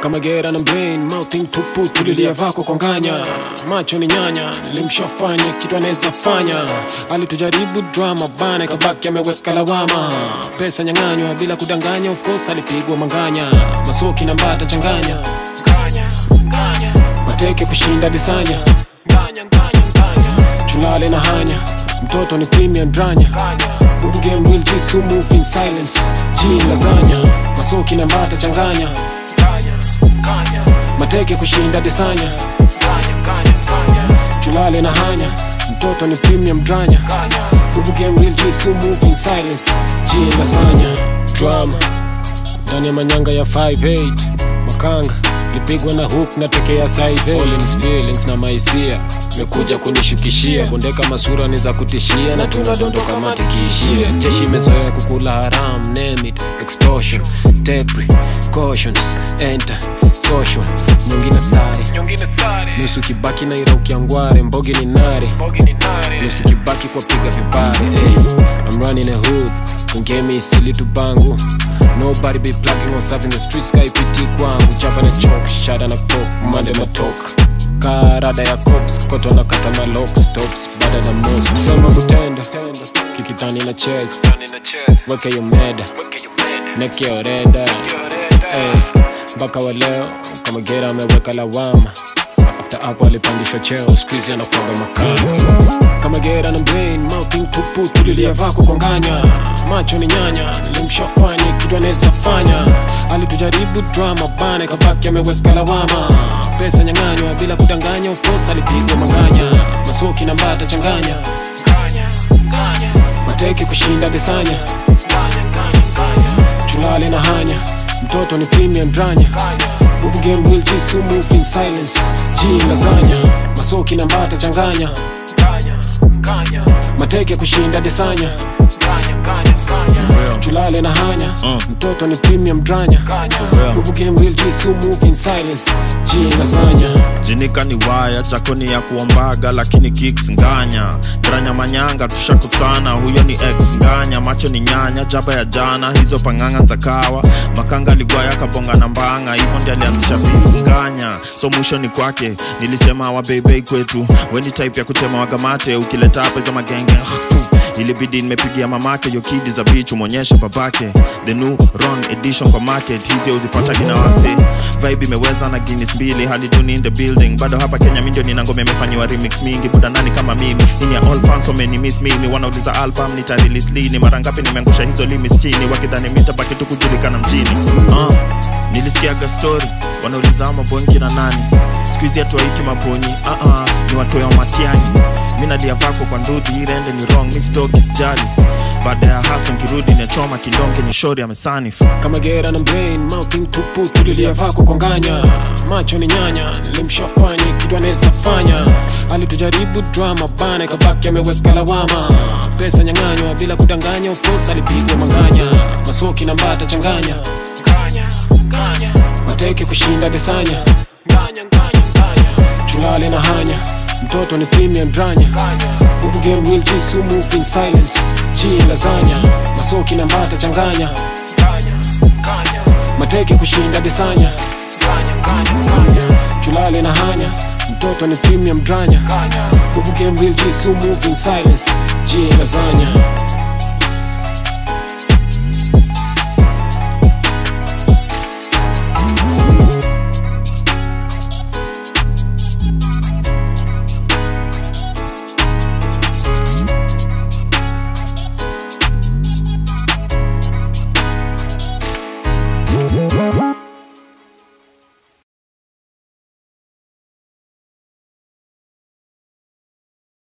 kama gera na brain mouthing tupu tulilia vako kwa nganya macho ni nyanya nilimshafanya kitu anaweza fanya alitujaribu drama bana ikabaki ameweka lawama pesa nyang'anywa bila kudanganya of course alipigwa manganya masoki na mbata changanya mateke kushinda disanya chulale na hanya mtoto ni premium dranya Huku game real G so move in silence G lasagna masoki na mbata changanya mateke kushinda desanya chulale na hanya mtoto ni premium dranya Huku game real G so move in silence G lasagna drama ndani ya manyanga ya 58 makanga lipigwa na hook na tekea size Collins feelings na maisia mekuja kunishukishia bondeka masura ni za kutishia na tunadondoka matikiishia jeshi imezoea kukula haram name it explosion take cautions enter social nyingine sare nusu kibaki na ira ukiangware mbogi ni nare nusu kibaki kwa piga vipare hey, I'm running a hood kungemi isili tu bangu nobody be plugging or serving the streets kaipiti kwangu chapa na chok shada na pop mande matok karada ya cops koto na kata malocks tops bada na most sema kutenda kikitani na chase weke yo meda neke orenda Eh, mpaka wa leo kama gera ameweka lawama after hapo alipandishwa cheo skuizi anakwanga makana kama gera na brain mouthing tupu tulilia vako kwa nganya macho ni nyanya nilimshafanya kitu anaweza fanya alitujaribu drama bana ikabaki ameweka lawama pesa nyang'anywa bila kudanganya of course alipigwa manganya masoki na mbata changanya mateke kushinda desanya chulale na hanya mtoto ni premium dranya huku game real G so move in silence G lasagna masoki na mbata changanya mateke kushinda desanya chulale na hanya mtoto ni premium dranya huku game real G so move in silence G lasagna jinika ni waya chakoni ya kuombaga lakini kicks nganya dranya manyanga tushakusana huyo ni ex nganya macho ni nyanya jaba ya jana hizo pang'anga za kawa makanga ligwaya kabonga na mbanga hivyo ndi alianzisha beef nganya so mwisho ni kwake nilisema wabeibei kwetu weni type ya kutema wagamate ukileta hapa hizo magenge ilibidi nimepigia mamake yo kidi za bich umwonyeshe babake the new wrong edition kwa market hizi uzipata kina wase vibe imeweza na guinness mbili hali duni in the building bado hapa kenya mindio nina ngoma imefanyiwa remix mingi buda nani kama mimi ini ya all fans wameni miss mimi wanauliza album nitarelease lini mara ngapi nimeangusha hizo limits chini wakidhani mitabaki tu kujulikana mjini uh, nilisikiaga story wanauliza ama bongi na nani skuizi atuaiti mabonyi uh -uh, ni watoya matiani mi nalia vako kwa ndudhi irende ni wrong mi stoki sijali baada ya haso nkirudi nachoma kidonge nye shori amesanifu kama gera na brain mouthing tupu tulilia vako kwa nganya macho ni nyanya nilimshafanya kitu anaweza fanya alitujaribu drama bana ikabaki ameweka lawama pesa nyang'anywa bila kudanganya of course alipigwa manganya masoki na mbata changanya mateke kushinda desanya chulale na hanya mtoto ni premium dranya huku game real G so move in silence G lasagna masoki na mbata changanya mateke kushinda desanya chulale na hanya mtoto ni premium dranya huku game real G so move in silence G lasagna